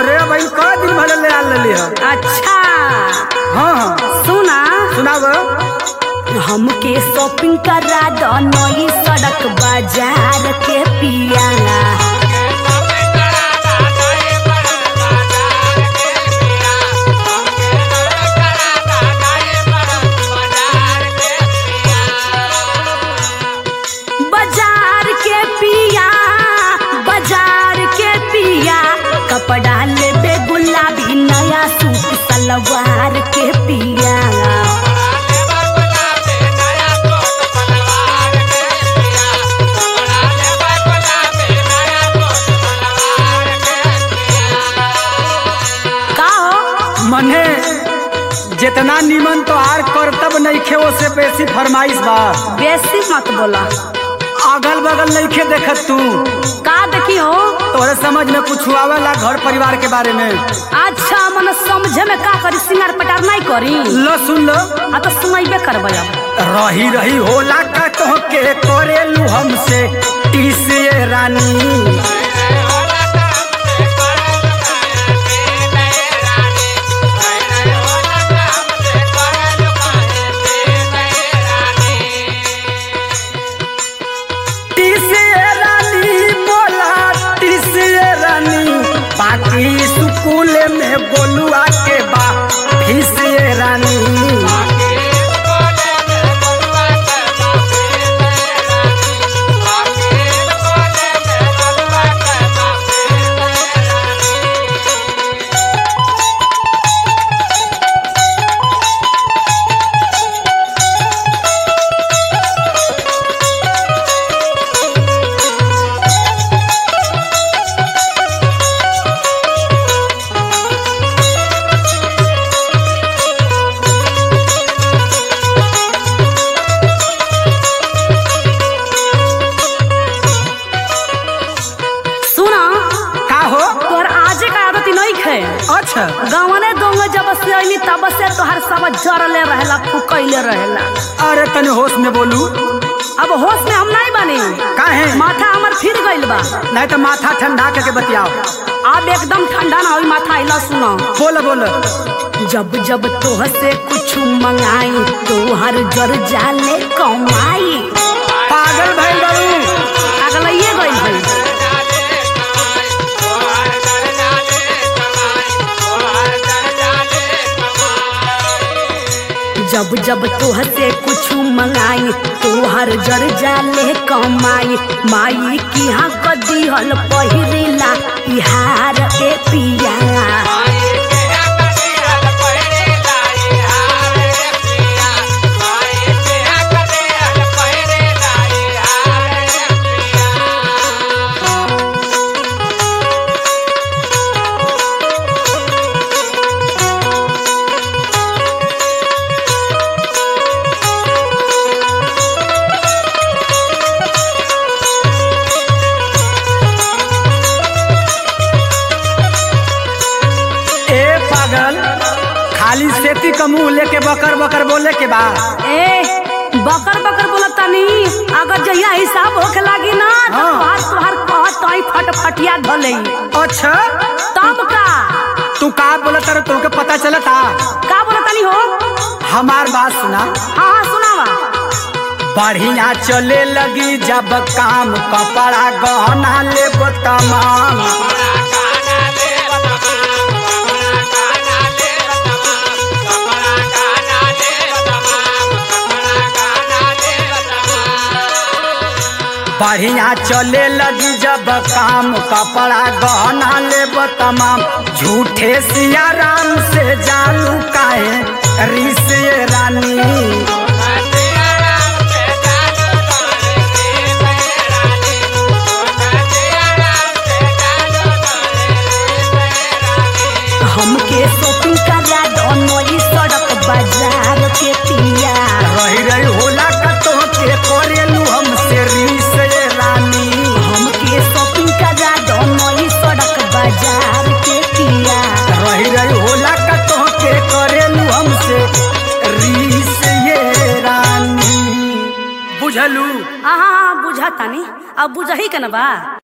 अरे भाई क दिन भले ले आल लेली है अच्छा हाँ हाँ सुना सुनाब हमके शॉपिंग करा दो नई सड़क बाजार के पिया बाजार के पिया बाजार के पिया कपड़ा लेबे गुलाबी नया सूट सलवार के पिया का हो मने जितना निमन तो आर करतब नइखे ओसे बेसी फरमाइश बा बेसी मत बोला अगल बगल नइखे देखत तू का देखी हो तोरे समझ में कुछ आवेला घर परिवार के बारे में अच्छा मन समझे में का करी सिंगार पटार नहीं करी लो सुन लो आ तो सुनाइबे करबै अब रही रही होला का तो के करेलू हमसे टीसे रानी टीसे रानी बोला टीसे रानी बाकी स्कूल में बोलुआ के बा फीसे रानी सुना का हो तोहर आजे का आदत नहीं खे अच्छा गावने दोंग जब से अइली तब से तोहर सब जरले रहेला फुकैले रहेला अरे तने होश में बोलू अब होश में हम नहीं बनी काहे माथा हमर फिर गइल बा नहीं तो माथा ठंडा करके बतियाओ अब एकदम ठंडा ना होई माथा इला सुना बोल बोल जब जब तोह से कुछ मंगाई तोहर जर जाले कमाई पागल भाई बाबू अगलइए गइल भई जब जब तोह से कुछ मंगाई तोहर जर जाले कमाई माई की हाँ कदी हल पहिरेला इहार ए पिया ए पागल खाली सेती का मुंह लेके बकर बकर बोले के बा ए बकर बकर बोलत तनी अगर जहिया हिसाब होखे लागी ना तो हाँ। तोहार तोहार कहत तई फटफटिया धलई अच्छा तब का तू का बोला तर तुमके पता चलता का बोलत तनी हो हमार बात सुना हाँ हाँ सुनावा बढ़िया चले लगी जब काम कपड़ा गहना ले तमाम बढ़िया चले लगी जब काम कपड़ा गहना ले तमाम झूठे सिया राम से जानू काहे ऋषि रानी हमके शॉपिंग करा दो नई सड़क बाजार के पिया रही रही होला का तो के करेलू हमसे ऋषि रानी हमके शॉपिंग करा दो नई सड़क बाजार के पिया रही रही होला का तो के करेलू हमसे ऋषि रानी बुझलू हाँ हाँ हाँ बुझा तानी अब बुझही के ना बा